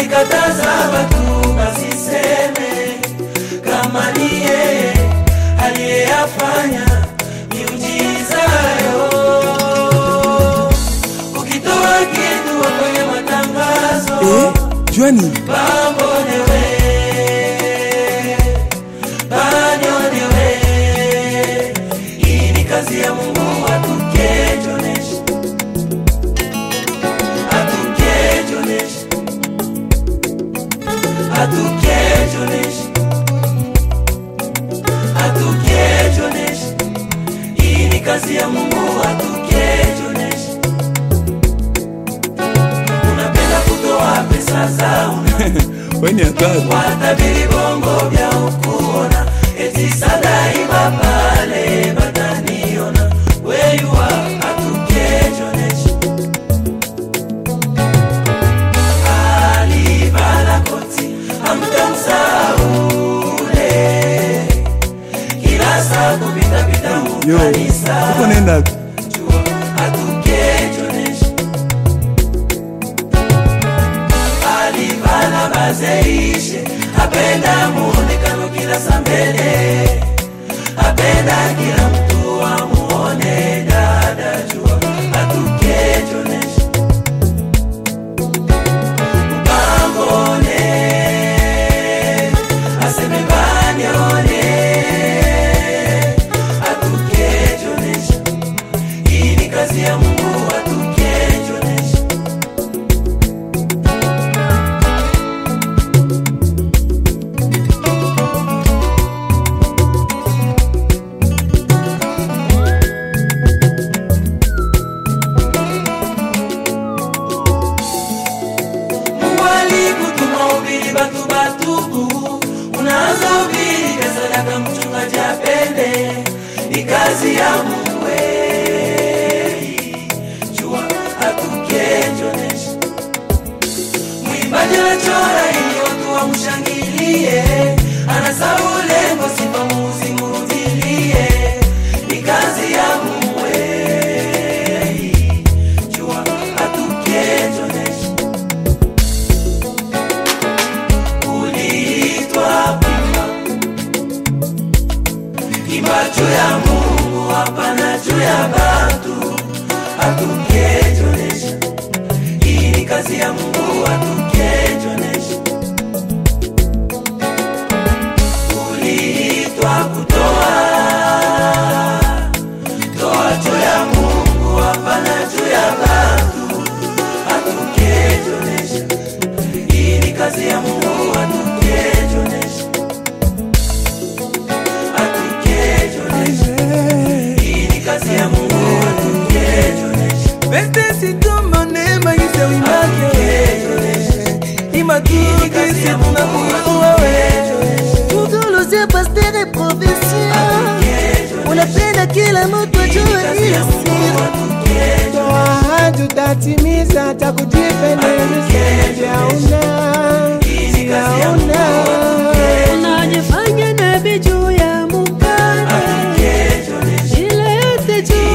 alikataza watu basiseme kama ni yeye aliyeyafanya miujiza yo. Ukitoa kitu kwenye matangazo Eh, juani Babonewe, banyonewe, hii ni kazi ya Mungu atukejonesha, atukejonesha, atukejonesha, atukejonesha, hii ni kazi ya Mungu atukejonesha. Unapenda kutoa pesa za una weni hatari watabiri bongo vya ukuona eti sadaiba pale bataniona weyuwa atukejonesha alivala koti amtamsaule kila saa kupitapita yo mukanisa uko nenda jua atukejonesha alivala bazeishe apenda muonekano kila sambele apenda kila mtu amuone dada jua atukejonesha upambone aseme banione atukejonesha hii ni kazi ya mungu atukejonesha Mungu alikutuma ubiri batu batubu, unaanza ubiri kasadaka mchungaji apende, ni kazi ya Mungu eh. jua atukejonesha mwimbaji anachora ili watu wamshangilie, anasahau lengo, sifa muzi murudilie, ni kazi ya Mungu eh. jua atukejonesha uliitwa kuimba imba juu ya Mungu, hapana juu ya batu. Atukejonesha, hii ni kazi ya Mungu. Atukejonesha, uliitwa kutoa toa juu ya Mungu, hapana juu ya batu. Atukejonesha, hii ni kazi ya Mungu. Atukejonesha, atukejonesha, hii ni kazi ya Mungu. Atukejonesha, beste situmone magise wimake atukejonesha, imatukisi tunakuawe Mugoloze pasteur et professeur unapenda kila mtu ajue hii siri Toa tutatimiza takujipendeza sijaona sijaona unajifanya nabii juu ya mukane ile yote juu